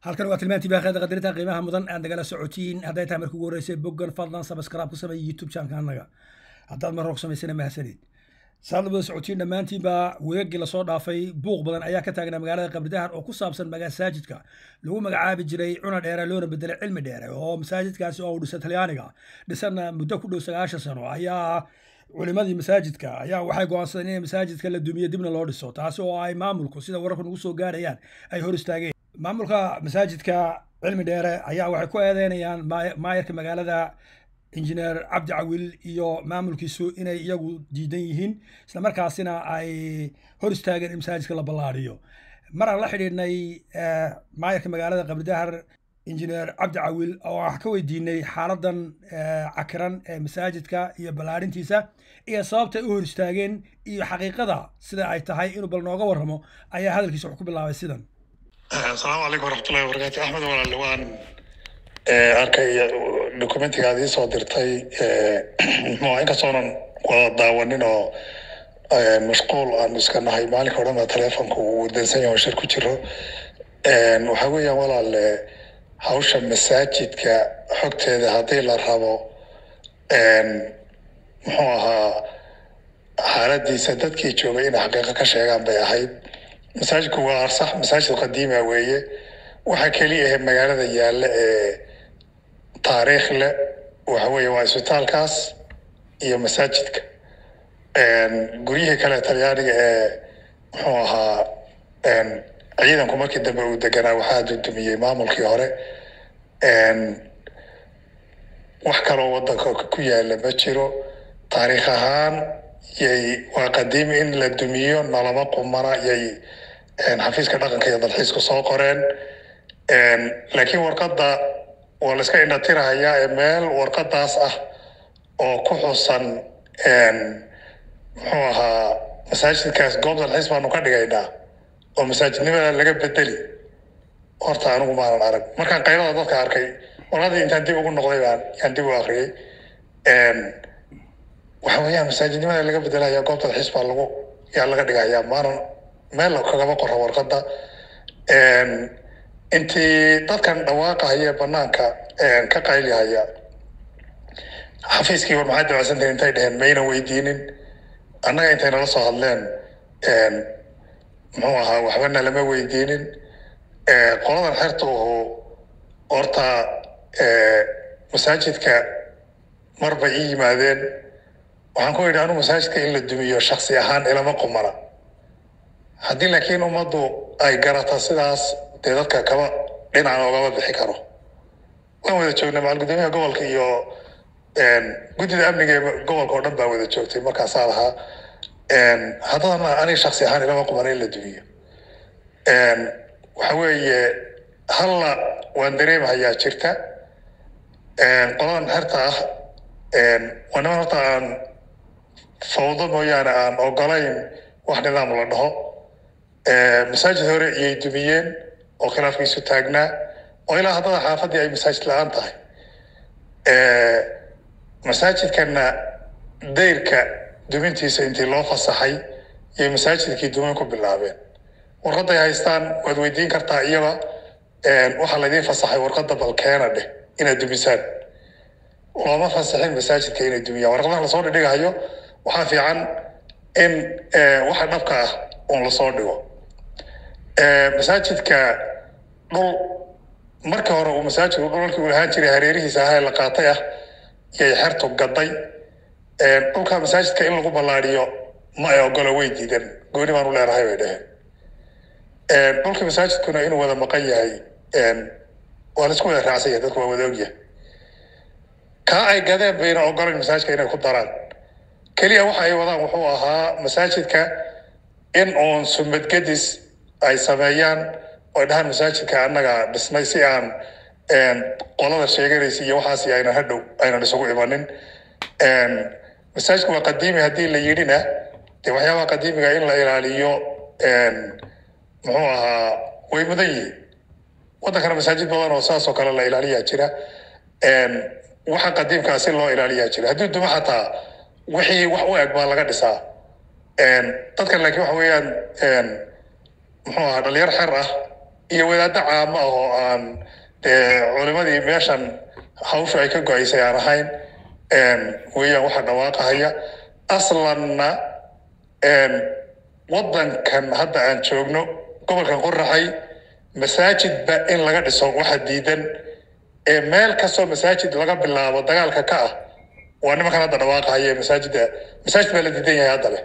halkan waa tilmaantii baaqeeda qadarinta qiimaha mudan aad nagala socotiin hadday tahay markii ugu horreysay boggan fadlan sabskraib ku sameeya youtube channelka annaga haddaad mar hog samaysana mahadsanid saad wada socotiin dhammaantiinba weegii lasoo dhaafay buuq badan ayaa ka taagnaa magaalada qabridahar oo ku saabsan masaajidka lagu magacaabi jiray cuna dheere loona bedelay cilmi dheere oo masaajidkaasi oo dhisa talyaaniga dhisanna muddo ku dhow sagaashan sano ayaa culimadii masaajidka ayaa waxay go'aansadeen in masaajidka la dumiyo dibna loo dhiso taasi oo ay maamulku sida wararku nagu soo gaarayaan ay hor istaageen maamulka masaajidka cilmi dheere ayaa waxay ku eedeynayaan maayarka magaalada injineer cabdi cawil iyo maamulkiisu inay iyagu diidan yihiin islamarkaasina ay hor istaageen in masaajidka la ballaadhiyo mar aan la xidhiidhnay maayarka magaalada qabridahar injineer cabdi cawil oo wax ka weydiinay xaaladan cakiran ee masaajidka iyo ballaadhintiisa iyo sababtay u hor istaageen iyo xaqiiqada sida ay tahay inuu bal nooga warramo ayaa hadalkiisa wax ku bilaabay sidan asalaamu calaykum waraxmatullahi wabarakaatu axmed walaale waan arkay documentiga aad iisoo dirtay muxuu inkastoonan wada daawanin oo mashquul aan iska nahay maalinka o dhan baa teleefonka uu dansan yahay oo shir ku jiro waxaa weeyaan walaale hawsha masaajidka xogteeda haddii la rabo muxuu ahaa xaaladiisa dadkii joogay inay xaqiiqo ka sheegaan bay ahayd masaajidku waa sax masaajid qadiima weeye waxa keliya ahe magaalada yaalla ee taariikh leh waxa weeye waa isbitaalkaas iyo masaajidka guryihii kale talyaaniga ee muxuu ahaa ciidanku markii dambe uu deganaa waxaa dudumiyey maamulkii hore wax kaloo wadanka ku yaala ma jiro taariikh ahaan yay waa qadiimi in la dumiyo nalama qumana yay xafiiska dhaqanka iyo dalxiiska soo qoreen laakiin warqadda waa la iska indhatirahayaa ee meel warqadaas ah oo ku xusan muxuu ahaa masaajidkaas goob dalxiis baanu ka dhigaynaa oo masaajidnimada laga bedeli horta anigu maanan arag markaan qaylada dadka arkay warqadii intaan dib ugu noqday baan yaan dib u akriyay waxa weeyaan masaajidnimada laga bedelaya goob dalxiis baa lagu yaa laga dhigayaa maanan meel kagama qora warqadda intii dadkan dhawaaqahaya banaanka ka qaylihaya xafiiskii war maxaa dabacsantahin intay dheheen mayna weydiinin annaga intay nala soo hadleen muxuu ahaa waxbana lama weydiinin qoladan xerta uhu horta masaajidka mar bay ii yimaadeen waxaan ku yidhi anu masaajidka in la dumiyo shaksi ahaan ilama qumana haddii laakiin ummaddu ay garata sidaas dee dadka kama dhinacan ogama bixi karo waan wada joognay macal guddoomiyaha gobolka iyo guddida amniga ee gobolka oo dhan baa wada joogtay markaasaa lahaa haddana aniga shaksi ahaan ilama qumana in la dumiyo waxa weeye halla waan dareemahayaa jirta qoladan xerta ah waa niman horta aan fawdo mooyaane aan ogolayn wax nidaam la dhaho masaajid hore iyay dumiyeen oo khilaafkiisu taagnaa oo ilaa haddada xaafaddii ay masaajid la-aan tahay masaajidkana dayrka dumintiisa intii loo fasaxay yay masaajidkii dumin ku bilaabeen warqadday haystaan waad weydiin kartaa iyaba waxaa laydiin fasaxay warqadda balkeena dheh inaad dumisaan looma fasaxin masaajidka inay dumiyaan warqadaha lasoo dhidhigahayo waxaa fiican in waxa dhabka ah uun lasoo dhigo masaajidka dhul marka hore uu masaajidku dhulalkii uu lahaan jiray hareerihiisa ahaa la qaatay ah yay xertu gaday dhulka masaajidka in lagu ballaadiyo ma ay ogolo way diidan gooni baan u leenahay bay dheheen dhulkii masaajidkuna inuu wada maqan yahay waa laisku wada raacsan yahay dadku waa wada ogyahay kaa ay gadeen bayna ogolayn masaajidka inay ku daraan keliya waxa ay wadaan wuxuu ahaa masaajidka in uun sumadgedis ay sameeyaan oy dhahaan masaajidka annaga dhisnay si aan qolada sheeganaysa iyo waxaasi aynan hadhow aynan isugu imanin masaajidka waa qadiimi haddii la yidhina dee waxyaabaha qadiimiga in la ilaaliyo muxuu ahaa way mudan yihiin waddankana masaajid badan oo saas oo kale la ilaaliyaa jira waxa qadiimkaa si loo ilaaliyaa jira haddii duma xataa wixii wax u eg baa laga dhisaa dadkan laakiin waxa weeyaan muxuu ahaa dhalinyar xer ah iyo wadaaddo caamo ah oo aan dee culimadii meeshan hawshu ay ka go-aysay aan ahayn weeyaan waxa dhawaaqahaya aslanna waddankan hadda aan joogno gobolkan qoraxay masaajidba in laga dhiso waxa diidan ee meel kastoo masaajid laga bilaabo dagaalka ka ah waa nimankan hadda dhawaaqahaya masaajidda masaajid baa la diidan yahay hadda leh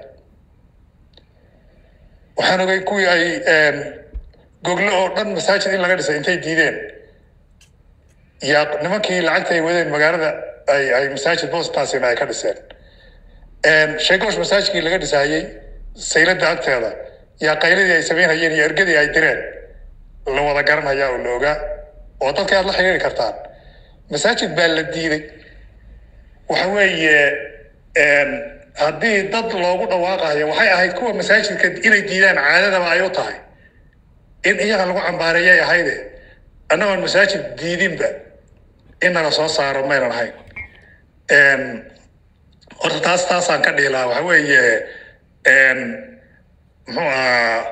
waxaan ogay kuwii ay goglo oo dhan masaajid in laga dhisay intay diideen yaa nimankii lacagta ay wadeen magaalada ay ay masaajid bostasina ay ka dhiseen sheegoosh masaajidkii laga dhisayey sayladda agteeda yaa qayladii ay samaynhayeen iyo ergadii ay direen la wada garanaya oo la ogaa oo dadka aad la xiriiri kartaan masaajid baa la diiday waxa weeye haddii dad loogu dhawaaqayo waxay ahayd kuwa masaajidka inay diidaan caadadaba ay u tahay in iyaga lagu cambaareeyay ahayde annagoon masaajid diidinba in nala soo saaro maynan ahayn horta taas taasaan ka dhihi lahaa waxa weeye muxuu ahaa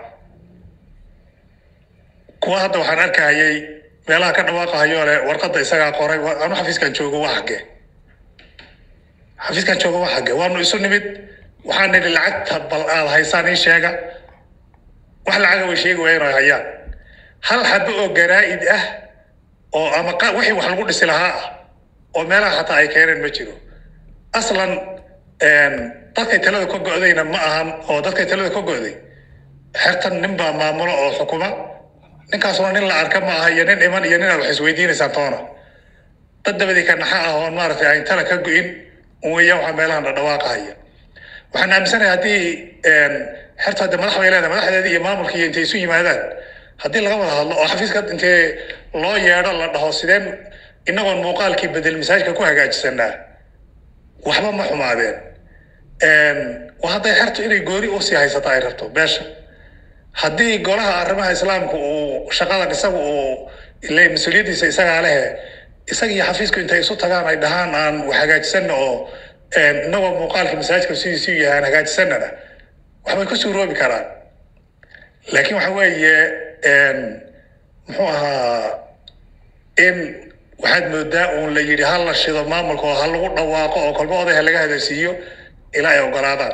kuwa hadda waxaan arkahayay meelaha ka dhawaaqahayo le warqadda isagaa qoray anu xafiiskan joogo waa xagge xafiiskan joogo waa xagge waanu isu nimid waxaan nidhi lacagta bal aad haysaan ii sheega wax lacaga way sheegi waayeen oo hayaan hal xabo oo garaa'id ah oo ama wixii wax lagu dhisi lahaa ah oo meelaha xataa ay keeneen ma jiro aslan dadkay talada ka go'dayna ma ahan oo dadkay talada ka go'day xertan nin baa maamulo oo xukuma ninkaasuna nin la arka ma aha iyo nin iman iyo nin aad wax isweydiinaysaan toona dad dabadii ka naxa ah oon maaragtay ayn tala ka go'in weeyaan waxaa meelahan dhadhawaaqahaya waxaan aaminsanahay haddii xerta hadde madax bay leedahay madaxdeedii iyo maamulkii intay isu yimaadaan haddii laga wada hadlo oo xafiiska intee loo yeedho la dhaho sideen inagoon muuqaalkii bedel masaajidka ku hagaajisanaa waxba ma xumaadeen waa hadday xertu inay gooni usii haysato ay rabto beesha haddii golaha arrimaha islaamka uu shaqadan isaga uu ile mas-uuliyaddiisa isagaa lehe isaga iyo xafiisku intay isu tagaan ay dhahaan aan wax hagaajisana oo inagoo muuqaalkii masaajidka sidiisuu yahay aan hagaajisanana waxbay ku suuroobi karaan laakiin waxa weeye muxuu ahaa in waxaad moodaa uun la yidhi ha la shido maamulka oo ha lagu dhawaaqo oo kolba odayha laga hadalsiiyo ilaa ay ogolaadaan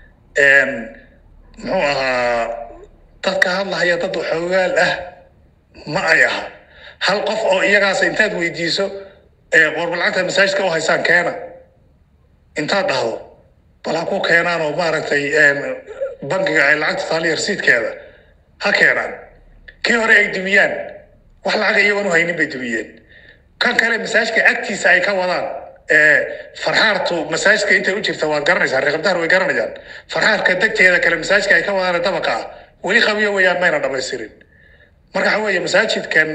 muxuu ahaa dadka hadlahaya dad waxoogaal ah ma ay aha hal qof oo iyagaas intaad weydiiso qorba lacagta masaajidka u haysaan keena intaad dhahdo bal ha ku keenaan oo maaragtay bankiga ay lacagta taaliya rasiidkeeda ha keenaan kii hore ay dumiyaan wax lacaga iyagoon u haynin bay dumiyeen kan kale masaajidka agtiisa ay ka wadaan farxaartu masaajidka intay u jirta waad garanaysaa reeqabdaar way garanayaan farxaarka degteeda kale masaajidka ay ka wadaan dabaqa ah weli qabiyo wayaan mayna dhamaystirin marka waxa weeye masaajidkan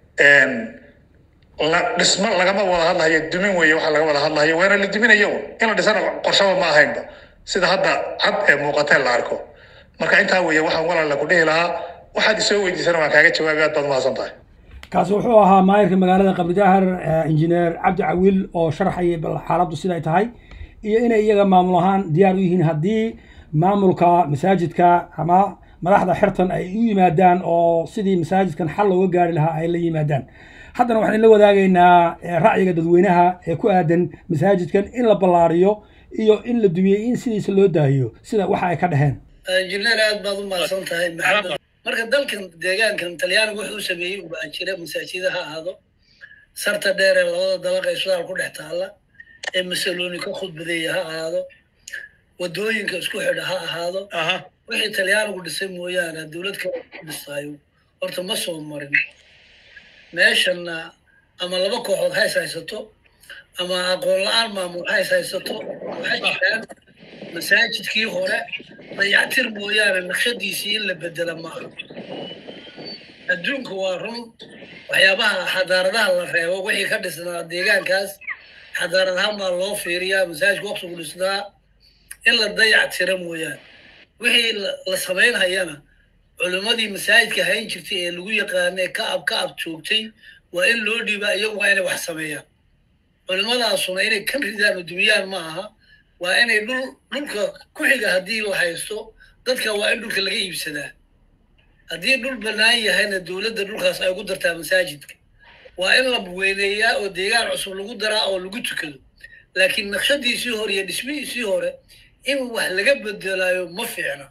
la dhismo lagama wada hadlayo dumin weeye waxa laga wada hadlayo waana la duminayo in la dhisana qorshaba ma ahaynba sida hadda cad ee muuqatee la arko marka intaa weeye waxaan walaala ku dhihi lahaa waxaad isoo weydiisana waan kaaga jawaabi aad baad mahadsan tahay kaasi wuxuu ahaa maayirka magaalada qabridahar injineer cabdi cawiil oo sharxayay bal xaaladdu siday tahay iyo inay iyaga maamul ahaan diyaar u yihiin haddii maamulka masaajidka ama madaxda xertan ay u yimaadaan oo sidii masaajidkan xal looga gaari lahaa ay la yimaadaan haddana waxaan la wadaagaynaa ra'yiga dadweynaha ee ku aadan masaajidkan in la ballaariyo iyo in la dumiyey in sidiisa loo daahiyo sida waxa ay ka dhaheen injineer aad baad u mahadsan tahay maxamed marka dalkan deegaankan talyaanigu wuxuu sameeyey ubaa jira masaajida ha ahaado sarta dheer ee labada dabaqa islaam ku dhex taalla ee masalooni ka khudbadeeya ha ahaado wadooyinka isku xidha ha ahaado wixii talyaanigu dhisay mooyaane dowlad kale ku dhisaayo horta ma soo marin meeshanna ama laba kooxood hays haysato ama aqoon la-aan maamul hays haysato waxay jiraan masaajidkii hore dayactir mooyaane naqshadiisii in la bedela ma aha adduunku waa run waxyaabaha xadaaradaha la reebo wixii ka dhisnaa deegaankaas xadaarad ahaan baa loo fiiriyaa masaajidka waqtigu dhisnaa in la dayactira mooyaane wixii la samaynhayana culimmadii masaajidka hayn jirtay ee lagu yaqaanay ka ab ka ab joogtay waa in loo dhiibaa iyagu waa inay wax sameeyaan culimmadaasuna inay kan ridaan oo dumiyaan ma aha waa inay dhul dhulka ku xiga haddii la haysto dadka waa in dhulka laga iibsadaa haddii dhul bannaan yahayna dowladda dhulkaas ay ugu dartaa masaajidka waa in la weyneeyaa oo deegaan cusub lagu daraa oo lagu tukado laakiin naqshadiisii hore iyo dhismihiisii hore in wax laga bedelaayo ma fiicna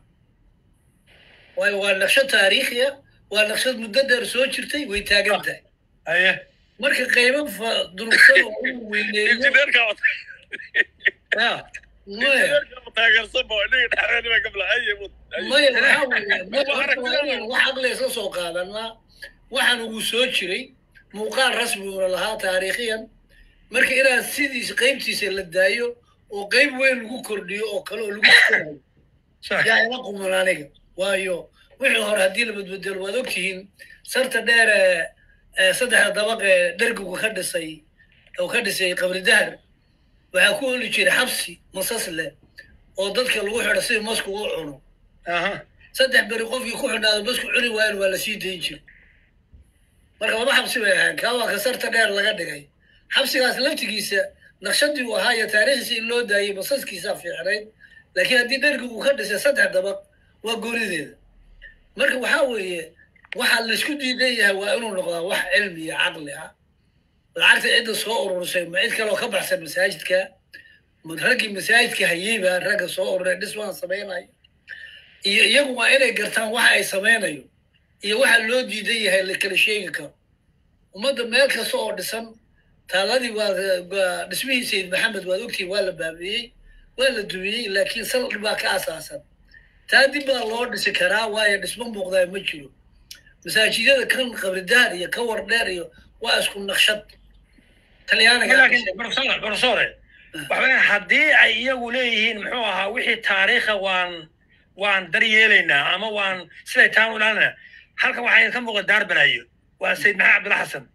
waayo waa naqshad taariikhiya waa naqshad muddo dheer soo jirtay way taagan tahay haye marka qaybo fa durugsan oo uu weyneeyo injineerka ya maya taageersanba inaga dhexdeena gabla aye maya waxaa weeye marka horta waa inaan wax aqli isla soo qaadanaa waxaan ugu soo jiray muuqaal rasmi uuna lahaa taariikhiyan marka inaan sidiisa qaybtiisa la daayo oo qayb weyn lagu kordhiyo oo kale oo lagu tukanayo sax yaa ila quman aniga waayo wixii hore haddii la badbedelo waad ogtihiin sarta dheer ee ee saddexda dabaq ee dergigu ka dhisay oo ka dhisay qabri dahar waxaa ku oli jiray xabsi masas leh oo dadka lagu xidho si masku u cuno aha saddex beri qofkii ku xidhnaado masku cuni waayan waa la sii dayn jiray marka laba xabsi bay ahayn kaa waa ka sarta dheer laga dhigay xabsigaas laftigiisa naqshadii uu ahaa iyo taariikhdiisa in loo daayay masaskiisaa fiicnayd laakiin haddii dhergigu ka dhisay saddex dabaq waa goonideeda marka waxaa weeye waxaa laisku diidan yahay waa inuu noqdaa wax cilmi iyo caqli ah lacagta cidda soo ururisay ma cid kaloo ka baxsan masaajidka ma raggii masaajidka hayeyba ragga soo ururay dhismaha samaynayo iyo iyagu waa inay gartaan waxa ay samaynayo iyo waxa loo diidan yahay la kala sheegi karo ummadda meel kasta oo dhisan taaladii waa waa dhismihii sayid maxamed waad ogtihin waa la baabiiyey waa la dumiyey laakiin sal baa ka asaasan taa dib baa loo dhisi karaa waayo dhismo muuqdaa ma jiro masaajidada kan qabridaar iyo ka war dheer iyo waa isku naqshad talyaaniga laakiin profesor profesore waxa weeyaan haddii ay iyagu leeyihiin muxuu ahaa wixii taariikha waan waan daryeelaynaa ama waan siday taan u ilaalinaa halkan waxaa idinka muuqda daarbalayo waa sayid maxamed cabdulla xasan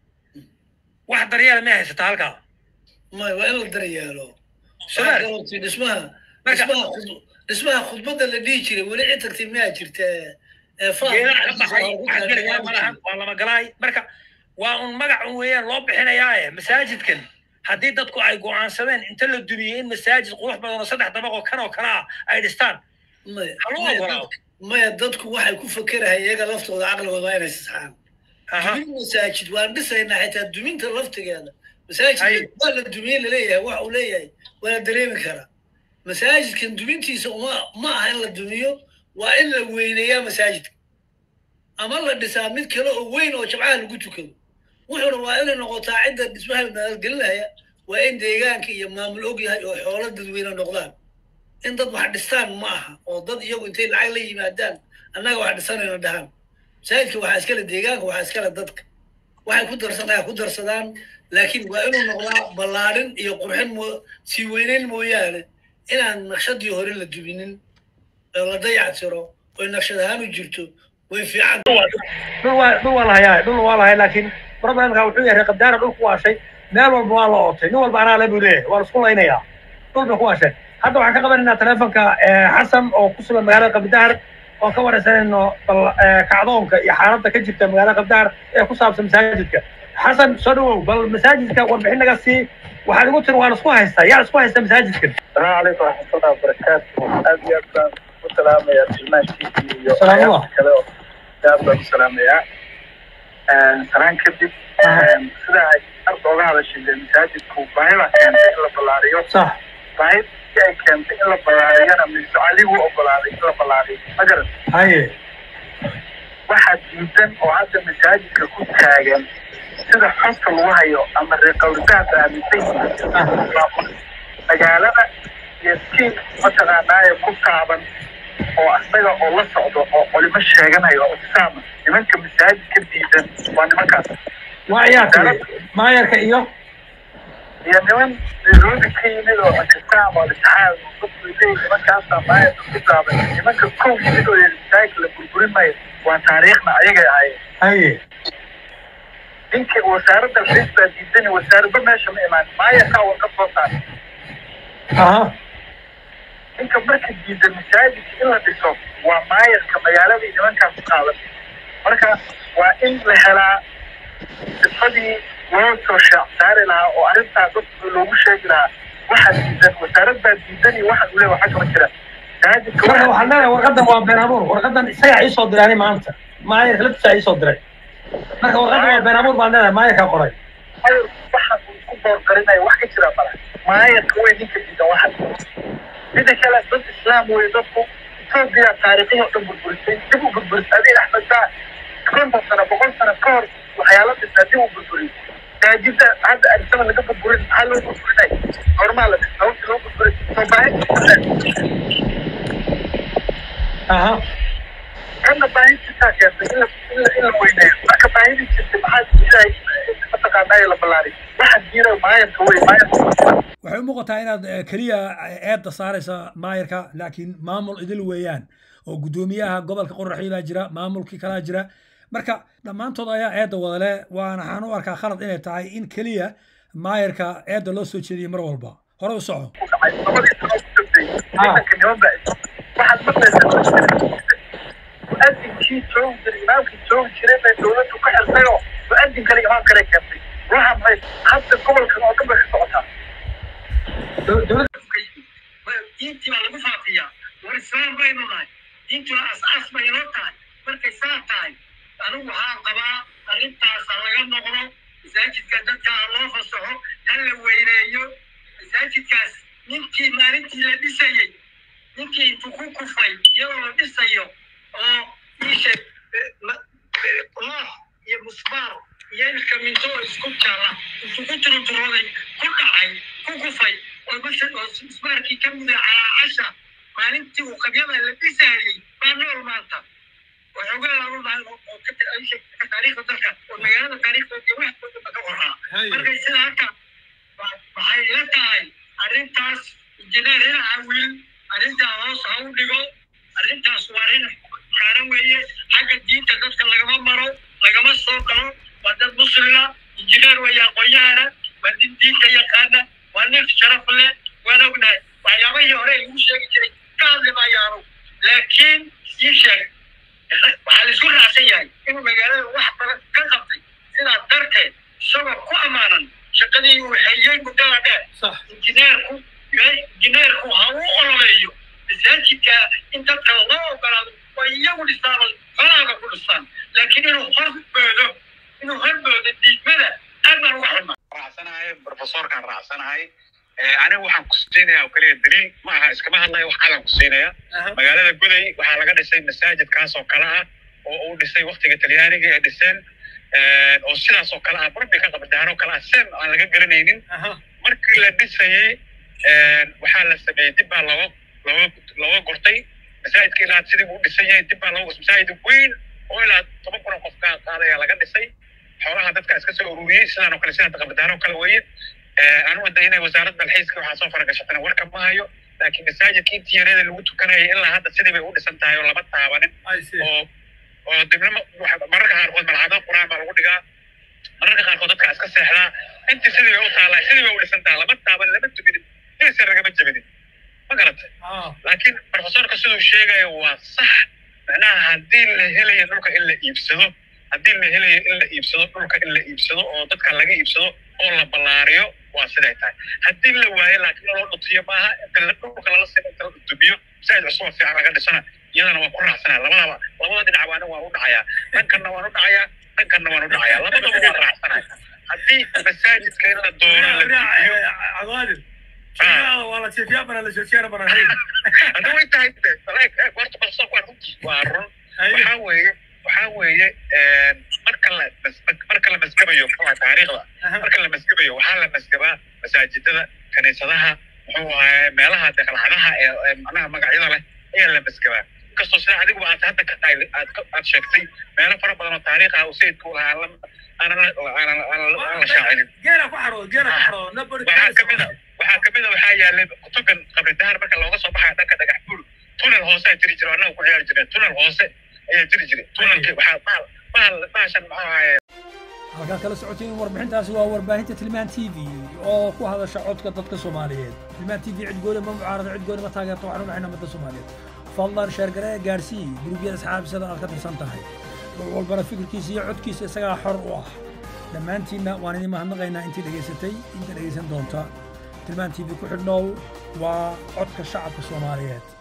wax daryeela may haysataa halkaa may waa in la daryeelo Sumaar. Waxaa kaloo dhismaha Marka- dhismaha khud- dhismaha khudbadda la dhihi jiray weli cid tagtay miyaa jirta ee faas geedaha ka gacanta baxay waa lagu wax kala geligaa tilmaami malahan jiray. waa lama galaay marka waa un magac un weeyaan loo bixinayaaye masaajidkan haddii dadku ay go'aansadeen inta la dumiyey in masaajid qurux badan oo saddex dabaq oo kan oo kale ah ay dhistaan Maya- Ha loo maya ogolaado. dadku- maya dadku waxay ku fakerahay iyaga laftooda caqligooda waa inay sisxaan aha dumin masaajid waan dhisaynaa xitaa duminta laftigeeda Ay. masaajidka waa la dumiyey laleeyahay waxa uu leeyahay waa la dareemi karaa masaajidkan dumintiisa uma ma aha in la dumiyo waa in la weyneeyaa masaajidka ama la dhisaa mid kale oo weyn oo jabcaha lagu tukado wuxuuna waa inay noqotaa cidda dhismaha naalgelinaya waa in deegaanka iyo maamul og yahay oo xoolo dadweyne noqdaan in dad wax dhistaan ma aha oo dad iyagu intay lacag la yimaadaan annaga wax dhisanayna dhahaan masaajidka waxaa iskale deegaanka waxaa iskale dadka waxay ku darsanaya ku darsadaan laakiin waa inuu noqdaa ballaadhin iyo qurxin mo sii weyneyn mooyaane inaan naqshadii hore la dubinin oo la dayacsiro oy naqshad ahaan u jirto way fiican dhul waa dhul waa lahayaa dhul waa lahay laakiin problemka wuxuu yahay qabdaara dhul ku waashay meel walba waa la ootay nin walba anaa le buu leeyahay waa la isku laynayaa dhul bay ku waasheen hadda waxaan ka qabanaynaa telefonka xasan oo ku sugan magaalada qabdahar oo ka waraysanayno bal eh, kacdoonka iyo xaaladda ka jirta magaalada qabdahar ee ku saabsan masaajidka xasan soo dhawow bal masaajidka warbixin naga sii waxaad igu tiri waa la isku haystaa yaa isku haysta masaajidkan السلام عليكم ورحمة الله وبركاته أبي أبدا السلام يا سلمان تيجي سلام الله. كذا يا أبدا السلام يا سلام كذب سيدا أرض هذا الشيء المساجد كوبايلا كان إلا بلاريو sax بايد كان إلا بلاريو أنا من سؤالي هو بلاريو إلا بلاريو مجرد haye waxaa diidan oo hadda masaajidka ku taagan sida xonka lagu hayo ama reeqawritaanka aaminsan yihiin magaalada iyo tiim mataqaanaaye ku taaban oo asaga oo la socdo oo culimo sheeganayo oo saama nimanka masaajidka diidan waa nimankaas waa ciyaarka maayarka iyo iyo niman nairobi ka yimid oo akisam oo litixaad dadku leeyihin nimankaasaa maayarka ku taaban nimanka kow yimid oo masaajidka la burburin maayo waa taariikhna ayagay ahaayeen haye ninkii wasaaradda xiis baa diidani wasaaradba meesha ma imaan maayarkaa warqad soo saaray aha ninka marka diidan masaajidka in la dhiso waa maayarka magaaladii nimankaas ku qaadan marka waa in la helaa sifadii loo soo shaac saari lahaa oo arrintaa dadka loogu sheegi lahaa waxaa diidan wasaarad baa diidan iyo waxa uu leeyahay waxaa kama jira masaajidka marka waxaa waxaan leeyahay warqadan waa been abuur warqadan isagaa ii soo diraanay maanta maayarka laftiisa ii soo diray marka warqadda waa been abuur baan leedahay maayarkaa qoray mayor waxaan uu isku boorgarinaya wax ka jira mala maayarka wey ninka diidan waxan mida kale dad islaam wey dadku etoobiya taariikhihii oo dhan burburisay dib u burburisay adiga axmed baa konton sano boqol sano ka hor waxyaala dhisnaa dib u burburiyay daajida hadda arisaba laga burburin maxaa loo burburinay hormaa la dhisnaa waqti loo burburin soo baahi aha kana baahidiisaa keentay in la in la in la weyneeyo marka baahidii jirtay maxaa ilaahay mataqaanaa la ballaariy waxa jira maayarka wey maayarka waxay u muuqataa inaad eh, keliya eedda saaraysa maayarka laakiin maamul idil weeyaan oo guddoomiyaha gobolka qoraxii baa jira maamulkii kalaa jira marka dhammaantood ayaa eedda wadale waana waxaan u arkaa khalad inay tahay in keliya maayarka eedda loo soo jeediyo mar walba hore u soco dhacay labadii sano ugu dambeeyey ciidanka niman baa waxaad maqlaysaa mu-adinkii joogi jiray imaamkii joogi jiray bay dowladdu ka xirtay oo mu-adin kale imaam kale keentay waxa maxay hadda gobolkan oo dhan bay ka socotaa diintii baa lagu faafiyaa war islaam baynu nahay diintuna as-aas bay inoo tahay markay saa tahay anigu waxaan qabaa arrintaasa laga noqdo masaajidka dadka ha loo fasaxo ha la weyneeyo masaajidkaas ninkii maalintii la dhisayey ninkii intuu ku kufay iyadoo la dhisayo oo ishe loox iyo musbaar iyo ilka minto oo isku jaala intuu ku turunturooday ku dhacay ku kufay oo basha oo musbaarkii ka muday calaa casha maalintii uu qabyada la dhisayey baa nool maanta waxoogaa lagu dhahay oo ka ka taariikhda dalka oo magaalada taariikhda iyo wax badanba ka qoraa markay sida halka waxay ila tahay arrintaas injineer dhinaca wiil arrintaa hoos ha u dhigo arrintaas waa arrin kaaran weeye xagga diinta dadka lagama maro lagama soo galo waa dad muslima injineer weeye aqoonyahana waa nin diinta yaqaana waa nin sharaf leh waan ognahay waxyaabahii hore lagu sheegi jiray ka hadli maayaanu laakiin ii sheeg waxaa la isku raacsan yahay inuu magaalada wax badan ka qabtay sidaas darteed isagoo ku ammaanan shaqadii uu hayey muddada dheer injineerku injineerku ha u ololeeyo masaajidka in dadka loo ogolaado waa iyagu dhistaan xolaaga ku dhistaan laakiin inuu horboodo inuu horboodo diidmada aad baan uga xunna raacsanahay profesorkaan raacsanahay anigu waxaan ku siinaya oo kaliya daliil ma aha iskama hadlayo wax calan ku siinaya magaalada guday waxaa laga dhisay masaajid kaas oo kale ah oo uu dhisay waktiga talyaaniga ee dhiseen oo sidaas oo kale ah burbi ka qabdaano kale ah sem aan laga garanaynin markii la dhisayey waxaa la sameeyey dib baa looga looga looga gortay masaajidka ilaa sidii uu dhisan yahay dib baa looga masaajid weyn oo ilaa toban kun oo qof ka qaadaya laga dhisay xoolaha dadka iska soo ururiyey sidaan oo kale sidaan qabdaano oo kale weeye anu wada inay wasaaradda dalxiiska waxaa soo faragashatana warka ma hayo laakiin masaajidka intii yareeda lagu tukanayay ilaa hadda sidii bay u dhisan tahay oo lama taabanin oo oo dibna mararka qaarkood malcado quraan baa lagu dhigaa mararka qaarkood dadka iska seexdaa intii sidii bay u taalaa sidii bay u dhisan tahay lama taaban lama tuginin heese ragama jebinin ma garatay laakiin profesorka siduu sheegayo waa sax macnaha haddii la helayo dhulka in la iibsado haddii la helayo in la iibsado dhulka in la iibsado oo dadka laga iibsado oo la ballaariyo waa siday tahay haddii la waayo laakiin loo dhutiyo maaha inta la dhulka lala sino inta la dhutubiyo masaajid cusub oo fiican laga dhisana iyadana waa ku raacsanaa labadaba labada dhinac waana waan u dhacayaa dhankanna waan u dhacayaa dhankanna waan u dhacayaa labadaba waan raacsanaya haddii masaajidka in la doono la dubiyo hadda way tahay horta profesorku waa runtii waa run waxaa weeye waxaa weeye marka la marka la masgabayo muxuu taariikhda marka la masgabayo waxaa la masgabaa masaajidada kaniisadaha muxuu ahaye meelaha deqlacadaha ee macnaha magacyada leh ayaa la masgabaa inkastoo sida adigu aad hadda ka tahay aad aad sheegtay meelo fara badan oo taariikh ah uu sayidku lahaa aanan aan la shaacinin waxaa kamid a waxaa kamid a waxaa yaalay kutugan qabri dahar marka looga soo baxayo dhanka dhagax buur tunel hoose aa jiri jira annaga ku ciyaari jireen tunel hoose ayaa jiri jiray tunelki waxaa bahal bahal bahashan muxuu ahaye halkaad kala socotiin warbixintaasi waa warbaahinta tilmaan t v oo ku hadasha codka dadka soomaaliyeed tilmaan t v cid gooni ma mucaarada cid gooni ma taageerto waxaan u dhaxayna ummadda soomaaliyeed fadlan sheergaree gaarsii gurubyada asxaabisada aad ka tirsan tahay wax walbana fikirkiisa iyo codkiisa isagaa xor u ah dhammaantiinna waan idin mahadnaqaynaa intii dhegaysatay inta dhegaysan doonta tilmaan t v ku xidhnow waa codka shacabka soomaaliyeed